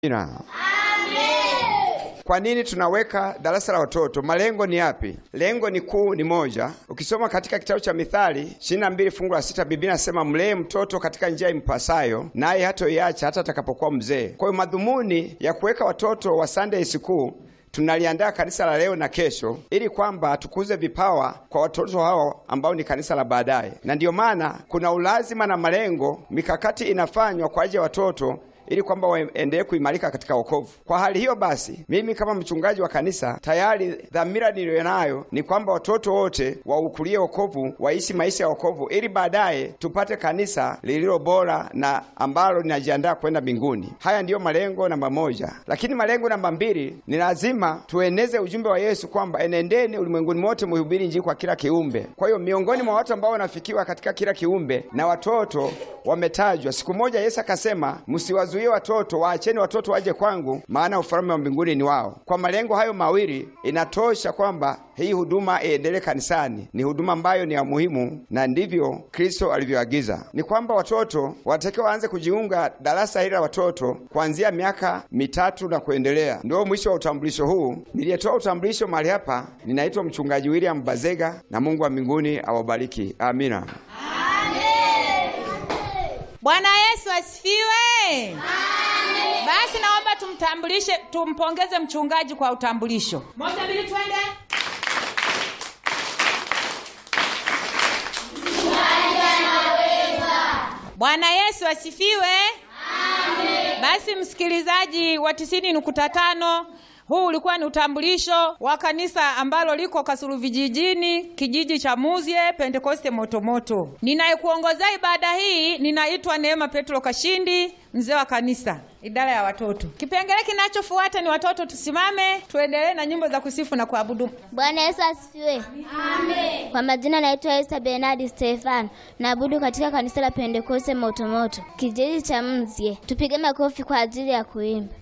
Amina. Kwa nini tunaweka darasa la watoto? Malengo ni yapi? Lengo ni kuu ni moja. Ukisoma katika kitabu cha Mithali 22 fungu la sita, Biblia inasema mlee mtoto katika njia impasayo, naye hatoiacha hata atakapokuwa mzee. Kwa hiyo madhumuni ya kuweka watoto wa Sunday school tunaliandaa kanisa la leo na kesho, ili kwamba tukuze vipawa kwa watoto hao ambao ni kanisa la baadaye, na ndiyo maana kuna ulazima na malengo, mikakati inafanywa kwa ajili ya watoto ili kwamba waendelee kuimarika katika wokovu. Kwa hali hiyo basi, mimi kama mchungaji wa kanisa tayari dhamira niliyonayo ni kwamba watoto wote waukulie wokovu, waishi maisha ya wokovu, ili baadaye tupate kanisa lililo bora na ambalo linajiandaa kwenda mbinguni. Haya ndiyo malengo namba moja, lakini malengo namba mbili ni lazima tueneze ujumbe wa Yesu kwamba enendeni ulimwenguni mote muhubiri Injili kwa kila kiumbe. Kwa hiyo miongoni mwa watu ambao wanafikiwa katika kila kiumbe na watoto wametajwa. Siku moja Yesu akasema, msiwazuie watoto, waacheni watoto waje kwangu, maana ufalme wa mbinguni ni wao. Kwa malengo hayo mawili, inatosha kwamba hii huduma iendelee kanisani. Ni huduma ambayo ni ya muhimu, na ndivyo Kristo alivyoagiza. Ni kwamba watoto wanatakiwa waanze kujiunga darasa hili la watoto kuanzia miaka mitatu na kuendelea. Ndio mwisho wa utambulisho huu. Niliyetoa utambulisho mahali hapa, ninaitwa mchungaji William Bazega, na Mungu wa mbinguni awabariki. Amina. Bwana Yesu asifiwe. Amen. Basi naomba tumtambulishe, tumpongeze mchungaji kwa utambulisho. Moja, mbili, twende. Bwana Yesu asifiwe. Amen. Basi msikilizaji wa tisini nukta tano huu ulikuwa ni utambulisho wa kanisa ambalo liko Kasulu vijijini, kijiji cha Muzye Pentekoste Motomoto. Ninayekuongoza ibada hii ninaitwa Neema Petro Kashindi, mzee wa kanisa, idara ya watoto. Kipengele kinachofuata ni watoto. Tusimame tuendelee na nyimbo za kusifu na kuabudu. Bwana Yesu asifiwe. Amen. Kwa majina naitwa Esther Bernard Stefan, naabudu katika kanisa la Pentekoste Motomoto, kijiji cha Mzye. Tupige makofi kwa ajili ya kuimba.